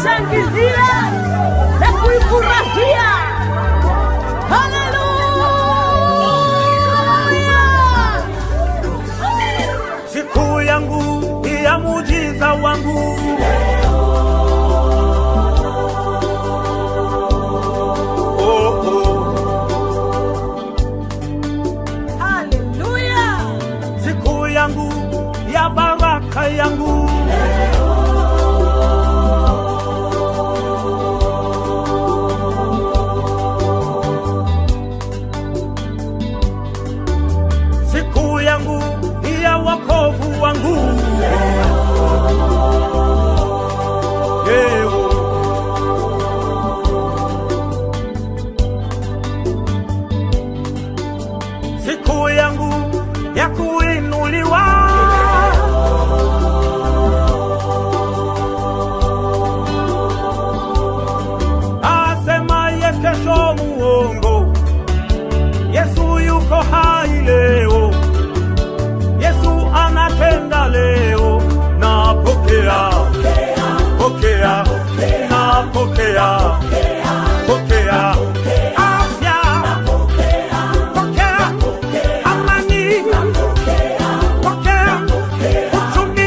kuishangilia na kuifurahia. Haleluya! siku yangu ya mujiza wangu oh, oh. Haleluya! siku yangu ya baraka yangu siku yangu ya wokovu wangu Leo. siku yangu ya kuinuliwa asemaye kesho muongo yesu yuko hai leo yesu anatenda leo napokea pokea napokea pokea afya pokea amani pokea uchumi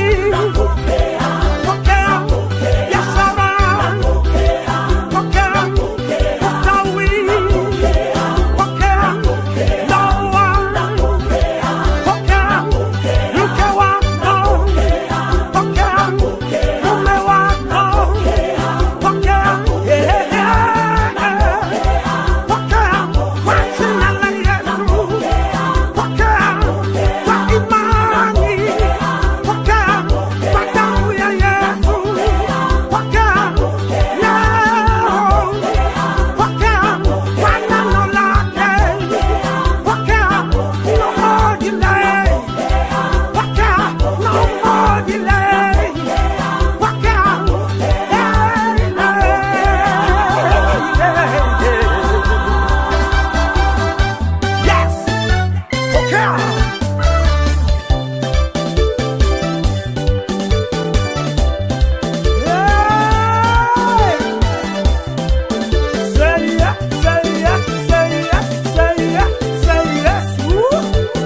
pokea biashara pokea ustawi pokea ndoa pokea mke wako pokea mume wako pokea yeah, yeah, yeah. pokea kwa jina la Yesu pokea kwa imani pokea kwa damu ya Yesu pokea leo pokea kwa neno lake pokea no more delay pokea no more delay pokea hey, hey, hey. Yes! Pokea! Hey! Say yes, say yes, say yes, say yes, say yes. Woo!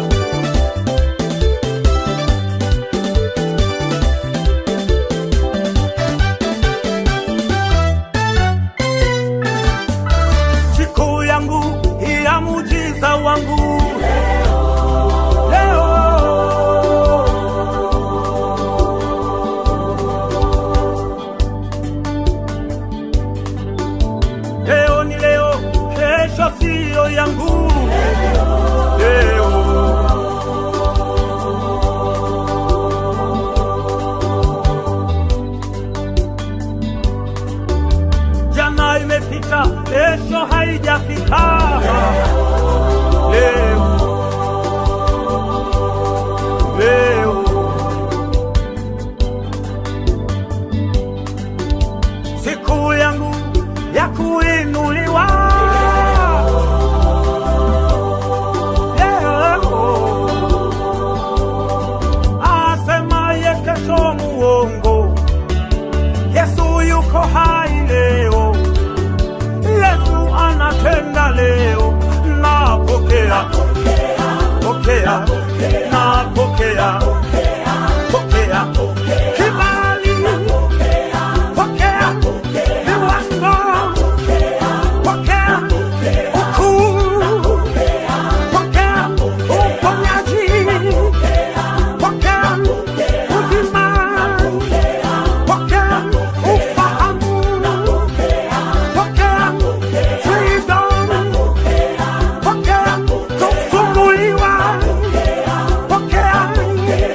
siku yangu ya mujiza wangu leo leo ni leo kesho siyo yangu leo jana imepita kesho haijafika leo leo siku yangu ya kuinuliwa leo asemaye kesho muongo yesu yuko hai leo yesu anatenda leo napokea pokea napokea pokea kibali pokea viwango pokea ukuu pokea uponyaji pokea uzima pokea ufahamu pokea freedom pokea kufunguliwa pokea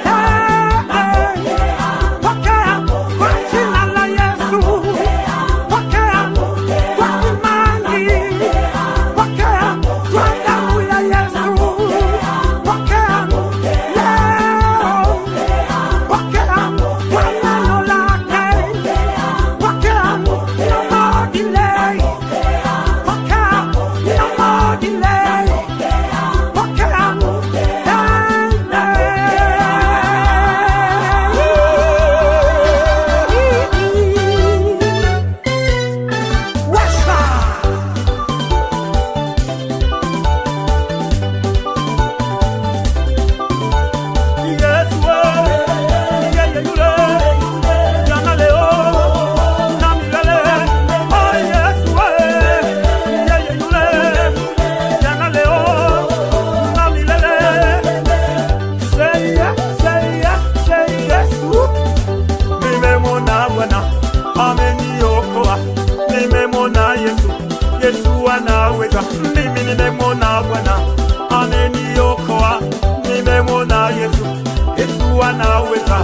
nimemwona Bwana ameniokoa, nimemwona Yesu, Yesu anaweza.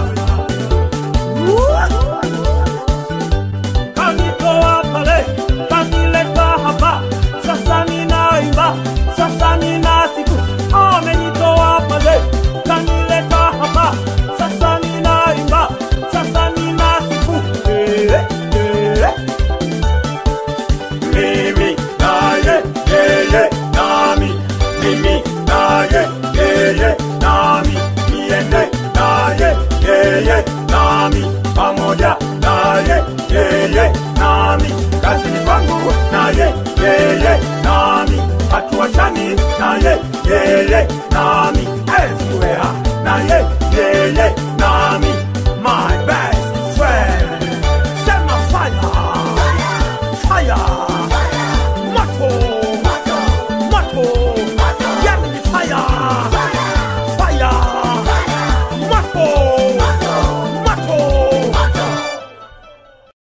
Kanitoa pale, kanileta hapa, sasa ninaimba, sasa ninasifu. Amenitoa pale, kanileta hapa, sasa ninaimba, sasa ninasifu. Eh, eh. Mimi naye yeye nami, mimi naye yeye nami, niende naye yeye nami, pamoja naye yeye nami, kazini kwangu naye yeye nami, hatuachani naye yeye nami.